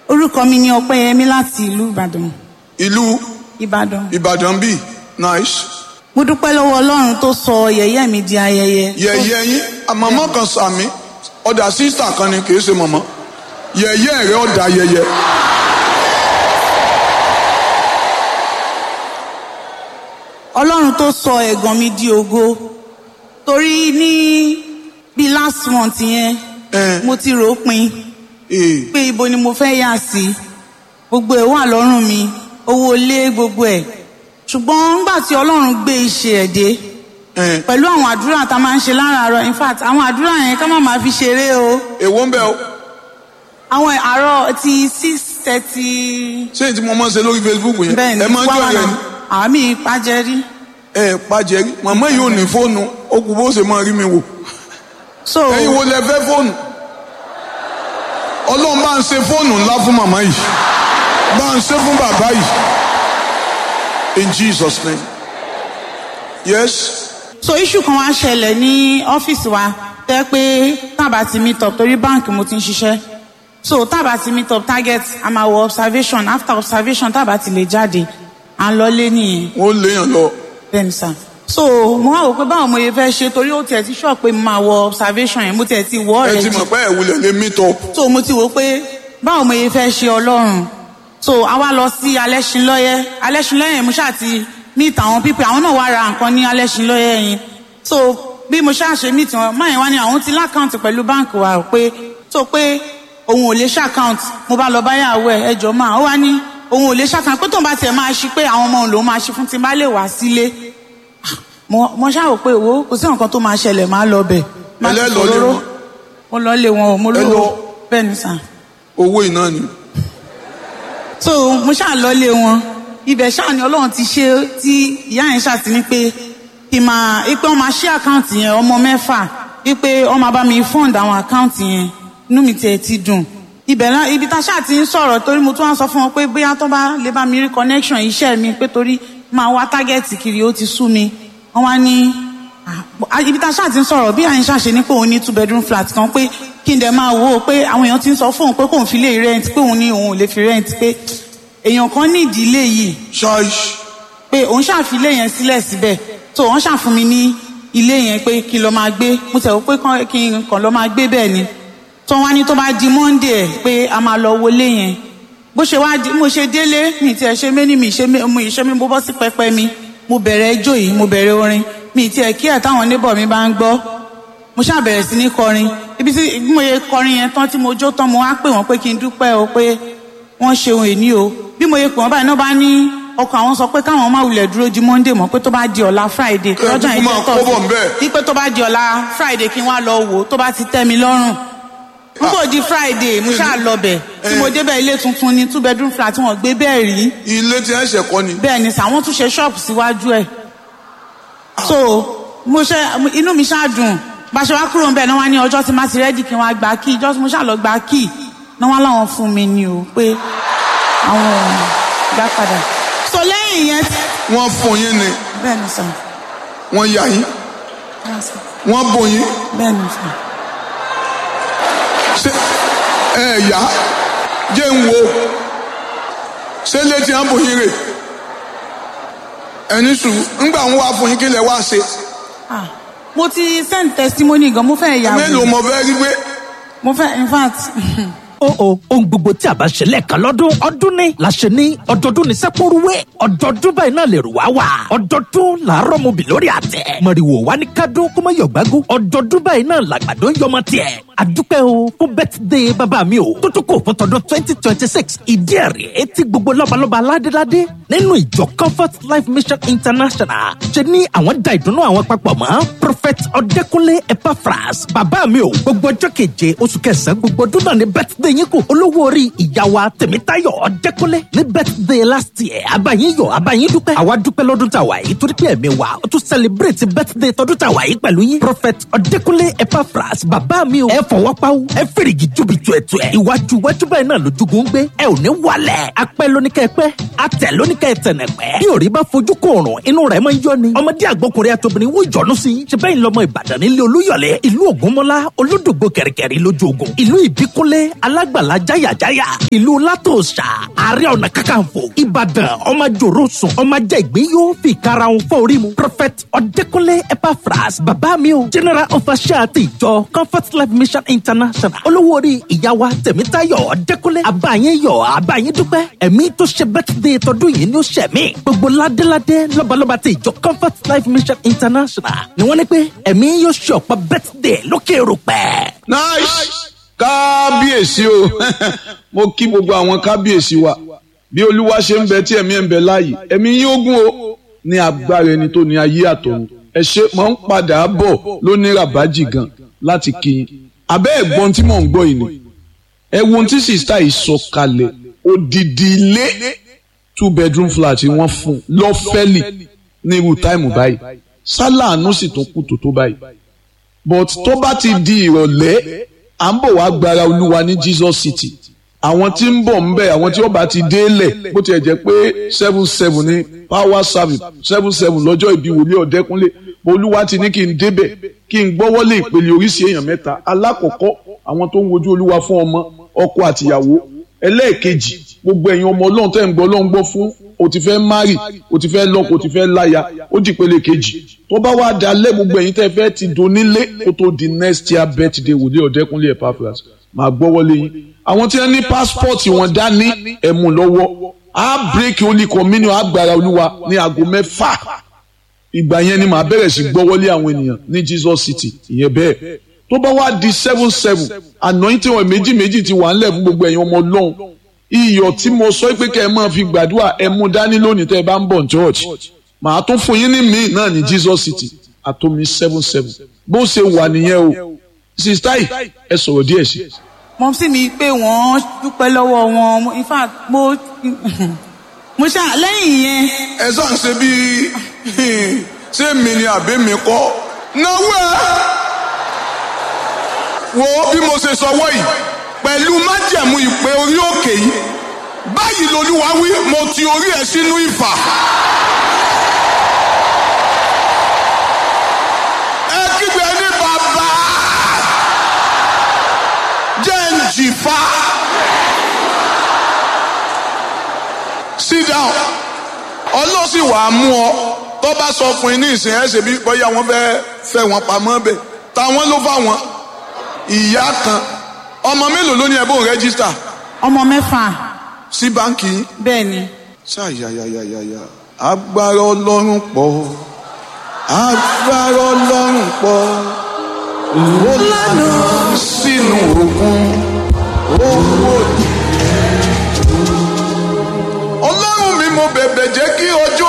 orúkọ mi ni ọpẹ́yẹmí láti ìlú ìbàdàn ìlú ìbàdàn ìbàdàn bíi nice mo dúpẹ́ lọ́wọ́ ọlọ́run tó sọ yẹ̀yẹ́ mi di ayẹyẹ yẹ̀yẹ́ yín àmọ́mọ́ kan sàmí ọ̀dà sísà kan ni kì í ṣe mọ̀mọ́ yẹ̀yẹ́ rẹ̀ ọ̀dà yẹ̀yẹ́. ọlọ́run tó sọ ẹ̀gàn mi di ògo torí ní bíi last month yẹn Eh. mo ti rò ó pin Ee, pé ibo ni mo fẹ́ yà sí gbogbo ẹ̀ wà lọ́rùn mi owó ilé gbogbo ẹ̀ ṣùgbọ́n nígbà tí ọlọ́run gbé iṣẹ́ ẹ̀ dé ẹ̀, pẹ̀lú àwọn àdúrà tá a máa ń ṣe láràárọ̀ in fact àwọn àdúrà yẹn ká má máa fi ṣeré o èwo ń bẹ o àwọn àárọ̀ ti six thirty ṣé èyí tí mo máa ń ṣe lórí Facebook yẹn bẹ́ẹ̀ ni ẹ máa ń jọ rẹ ni àmì ìpàjẹ́rí ẹ pàjẹ́rí màmá yìí ò ní fóònù ó kù bó ṣe máa rí mi wò so ẹ̀yin wo lẹ fẹ́ fóònù ọlọ́run bá ń ṣe fóònù ńlá fún màmá yìí bá ń ṣe fún bàbá yìí in Jesus name yes so issue kan wá ṣẹlẹ̀ ní ọ́fíìsì wa tẹ́ pé tábà ti meet up torí báǹkì mo ti ń ṣiṣẹ́ so tábà ti meet up target a máa wọ observation after observation tábà ti lè jáde à ń lọlé nìyẹn wọ́n léèyàn lọ bẹ́ẹ̀ni sà so mo wá wò pé báwo mo yẹ fẹ́ ṣe torí ó tiẹ̀ ti sọ pé mo máa wọ observation yẹn mo tiẹ̀ ti wọ ẹ ọ̀rẹ́ ti jù mọ̀ pé ẹ̀ wulẹ̀ lè meet up so mo ti wò pé báwo mo yẹ fẹ́ ṣe ọlọ́run so a wá lọ sí alẹ́sìnlọ́yẹ́ alẹ́sìnlọ́yẹ́ yẹn mo ṣáà ti meet àwọn pípẹ́ àwọn náà wá ra nǹkan ní alẹ́sìnlọ́yẹ́ yẹn so bí mo ṣáà ṣe meet wọn máa yẹn wá ní àwọn ti lákàntì pẹ̀lú báǹkì wa ò pé so pé òun ò lè ṣàkáǹtì mo bá lọ báyàwó ẹ ẹjọ́ máa ó wá ní òun ò lè ṣàkáǹtì pé tóun bá tiẹ̀ máa ṣí pé àwọn ọmọ òun lòún máa ṣí fún tí n bá lè wá sílé mo mo ṣáà rò pé wo kò sí nǹkan tó máa ṣẹlẹ̀ máa lọ bẹ̀ máa Ẹlẹ́ ti lọ lé fòróró. wọn. mo lọ lé wọn o mo Ẹ lówó lọ. bẹ́ẹ̀ ni sà owó iná ni so mo ṣáà lọlé wọn ibẹ̀ ṣáà ni ọlọ́run ti ṣe tí ìyá yẹn ṣáà ti ní pé kí n máa pé wọ́n máa ṣí àkáǹtì yẹn ọmọ mẹ́fà wípé wọ́n máa bá mi fund àwọn àkáǹtì yẹn inú mi tiẹ̀ ti dùn ibẹ̀ náà ibi tá a ṣáà ti ń sọ̀rọ̀ torí mo tún wá sọ fún wọn pé bóyá tó bá lè bá mi rí connection iṣẹ́ mi pé torí máa wá tágẹ́ẹ̀tì kiri ó ti sú mi wọ́n wá ní ah, ibi tá a ṣáà ti ń sọ̀rọ̀ bí àyìn ṣàṣe ní pé òun ní two bedroom flat kan pé kí n dẹ̀ máa wò ó pé àwọn èèyàn ti ń sọ fóun pé kóun fi lè rent pé òun ní òun ò lè fi rent pé èèyàn kan ní ìdílé yìí ṣáìṣì pé òun ṣàfi ilé yẹn sílẹ̀ síbẹ̀ tó wọ́n ṣàfún mi ní ilé yẹn pé kí n lọ máa gbé mo tẹ̀ wọ́n pé kán- kí n kàn lọ máa gbé bẹ́ẹ̀ ni tó wá ní tó bá di monday ẹ̀ pé a máa lọ wọlé yẹn bó ṣe wá di mo ṣe délé mi tiẹ̀ ṣe mé ní mi ṣe mé mo ìṣe mi mo bọ́ sí pẹpẹ mi mo bẹ̀rẹ̀ ẹjọ́ yìí mo bẹ̀rẹ̀ orin mi tiẹ̀ kí ẹ̀ táwọn neighbor mi bá ń gbọ́ mo ṣáà bẹ̀rẹ̀ sí ní kọrin ibi tí bí mo yẹ kọrin yẹn tán tí mo jó tán mo wá pè wọ́n pé kí n dúpẹ́ o pé wọ́n ṣeun èní o bí mo yẹ pè wọ́n báyìí náà bá ní ọkọ̀ àwọn sọ pé káwọn má wulẹ̀ dúró di monday mọ́ pé tó bá di ọ̀la friday Ẹ lọ́jọ́ kúkú yẹn máa jẹ́ kó bọ̀ ńbẹ̀. wípé tó bá di ọ̀la friday kí n wá lọ wò ó tó bá ti tẹ́ mi lọ́rùn n kò di friday mo ṣáà lọ bẹ̀ tí mo débẹ̀ ilé tuntun ni two bedroom flat wọn gbé bẹ́ẹ̀ rí ilé tí ẹ ṣẹ̀ kọ́ ni bẹ́ẹ̀ ni sàwọn tún ṣe ṣọ́ọ̀bù síwájú ẹ̀ so mo ṣe inú mi ṣáà dùn bá ṣe wá kúrò ń bẹ̀ náà wá ní ọjọ́ tí má ti rẹ́dì kí n wá gba kí ìjọ́ tí mo ṣáà lọ gba kí náà wá láwọn fún mi ni o pé àwọn ò gbà padà so lẹ́yìn yẹn wọ́n fún yín ni bẹ́ẹ̀ ni sà wọ́n yà yín wọ́n bò yín bẹ́ẹ̀ ni sà ṣé ẹ yá jẹ́ ń wo ṣé létí à ń bò yín rè ẹni sùn ńgbà ń wá fún yín kí lẹ wá ṣe ah mo ti send testimony gan mo fẹ́ yà mélòó mo fẹ́ rí pé mo fẹ́ in fact ó o ohun gbogbo tí a bá ṣe lẹ́ẹ̀kan lọ́dún ọdún ni la ṣe ní ọdọọdún ní sẹ́pọ̀rúwé ọdọọdún báyìí náà lè rù wá wà ọdọọdún làárọ̀ mo bì lórí àtẹ mọ̀rìwò wá ní kádún kó má yọ̀gbágú ọdọọdún báyìí náà làgbàdo ń yọmọ tiẹ̀ àdúpẹ́ o fún bẹ́tìdé bàbá mi o tó tó kò fún tọdún twenty twenty six ìdí ẹ̀rí etí gbogbo lọ́balọ́ba aládéládé nínú ìjọ comfort life mission international ṣe ní àwọn da ìdùnnú àwọn papọ̀ mọ́ prophet ọ̀dẹ́kúnlé epaphras bàbá mi o gbogbo ọjọ́ keje oṣù kẹsàn-án gbogbo ọdún náà ní bẹ́tìdé yín kù olówó orí ìyá wa tèmítáyọ̀ ọ̀dẹ́kúnlé ní bẹ́tìdé last year abayin yọ̀ abayin dúpẹ́ àwa dúpẹ́ lọ́dún tàwa yìí torí pé ẹ̀mí wa ó tún celebrate bẹ́tìdé tọdún tàwa yìí pẹ̀lú yín prophet ọ̀dẹ́kúnlé epaphras bàbá mi o ẹ fọwọ́ pawú ẹ fèrègì júbìtú ẹ̀tù ẹ̀ iwájú iwájú báyìí náà lójúgun gbé ẹ ò ní wálẹ̀ apẹ́ lóníkẹ́ pẹ́ atẹ̀ lóníkẹ́ kẹ́ ẹ tẹ̀nẹ̀ pẹ́. bí òrí bá fojú kòrùn inú rẹ̀ máa ń yọ ni. ọmọdé àgbọkùnrin àtobìnrin wò jọ́nu sí. ṣe bẹ́ẹ̀ lọmọ ìbàdàn nílé olúyọ̀lé ìlú ògúnmọ́lá olódògbò kẹ̀rìkẹ̀rì lójú ogun. ìlú ìbíkúnlé alágbàlá jáyàjáyà ìlú látòṣà ààrẹ ọ̀nà kakanfò ìbàdàn ọmọ jòrò sùn ọmọ jẹ́ ìgbín yóò fi karahun fọ́ orí mu. prophet ọ̀dẹ́kúnlé epaphras bàbá mi o general official ti ìjọ comfort life mission international olówó orí ìyàwó tẹ̀mítayọ̀ ọ̀dẹ́kúnlé àbáyé yọ̀ àbáyé dúpẹ́ ẹ̀mí tó ṣe birthday tọdún yìí ni ó ṣẹ̀ mí gbogbo ládéládé lọ́balọ́ba ti ìjọ comfort life mission international ni wọ́n ní pé ẹ̀mí yóò ṣe ọ̀pọ̀ birthday lókè rúpẹ́. nice kábíyèsí o mo kí gbogbo àwọn kábíyèsí wa bí olúwa ṣe ń bẹ tí ẹ̀mí ẹ̀ ń bẹ láàyè ẹ̀mí yín ogún o ní agbára ẹni tó ní ayé àtọ̀run ẹ ṣe mọ̀ ń padà bọ̀ lóní ràbájì gan láti kí yín abẹ́ ẹ̀gbọ́n tí mò ń gbọ́ yìí ni ẹ wo ohun tí sista yìí sọ kalẹ̀ odidi ilé two bedroom flat wọ́n fún lọ́fẹ́lì ní irú táìmù báyìí sálàánú sì tún kù tó tó báyìí but tó bá ti di ìrọ̀lẹ́ à ń bọ̀ wá gbára olúwa ní Jesus City àwọn tí ń bọ̀ ń bẹ̀ àwọn tí ó bá ti délẹ̀ bó tiẹ̀ jẹ́ pé seven seven ní power service seven seven lọ́jọ́ ìbí wòlíì ọ̀dẹ́kúnlé olúwa ti ní kí n débẹ̀ kí n gbọ́wọ́lé ìpele oríṣi èèyàn mẹ́ta alákọ̀ọ́kọ́ àwọn tó ń wojú olúwa fún ọmọ ọkọ àtìyàwó ẹlẹ́ẹ̀kejì gbogbo ẹ̀yin ọmọ ọlọ́run tẹ́ ń gbọ́ ọlọ́run gbọ́ fún o ti fẹ́ mari o ti fẹ́ lọ́kọ o ti fẹ́ láya ó di ìpele kejì tó bá wá dalẹ̀ gbogbo ẹ̀yin tẹ́ fẹ́ ti donílé kó tó di next year birthday wòlíì ọ̀dẹ́kúnlé Epaphras máa gbọ́wọ́lé yín àwọn tí wọ́n ní passport wọn dání ẹ̀mú lọ́wọ́ á break holy communion agbára olúwa ní aago mẹ́fà ìgbà yẹn ni màá bẹ̀rẹ̀ sí gbọ́wọ́lé àwọn ènìyàn ní Jesus City ìyẹn bẹ́ẹ̀ tó bá wá di seven seven anointing wọn méjì méjì ti wà ńlẹ̀ fún gbogbo ẹ̀yin ọmọ ọlọ́run iyọ̀ tí mo sọ pé kẹ́ ẹ máa fi gbàdúrà ẹ mú dání lónìí tẹ́ ẹ bá ń bọ̀ ní church màá tún fún yín ní míì náà ní Jesus City àtomi seven seven bó ṣe wà nìyẹn o sista yìí ẹ sọ̀rọ̀ díẹ̀ sí. mọ sí mi pé wọ́n dúpẹ́ lọ́wọ́ wọn in fact mo mo ṣá lẹ́yìn yẹn ẹ sàn ṣe bíi ṣé mi ni àbí mi kọ́ náwó ẹ wo bí mo ṣe sọ wọ́ yìí pẹ̀lú májẹ̀mú ìpè orí òkè yìí báyìí lolúwa wí mo ti orí ẹ sínú ìfà. ẹ kígbe ní bàbá jẹ́ ń jìfà. sit down ọlọ́sìn wàá mú ọ tó bá sọ fún yín ní ìsìn ẹ̀ ṣe bí bóyá wọ́n fẹ́ fẹ́ wọn pamọ́ bẹ̀ táwọn ló fà wọ́n ìyá kan ọmọ mélòó ló ní ẹbùn rẹ́gísítà ọmọ mẹ́fà sí báńkì yín. bẹ́ẹ̀ ni ṣáyàyàyàyà agbára ọlọ́run pọ̀ agbára ọlọ́run pọ̀ ó lànà sínú òkun owó. ọlọ́run mi mo bẹ̀bẹ̀ jẹ́ kí ọjọ́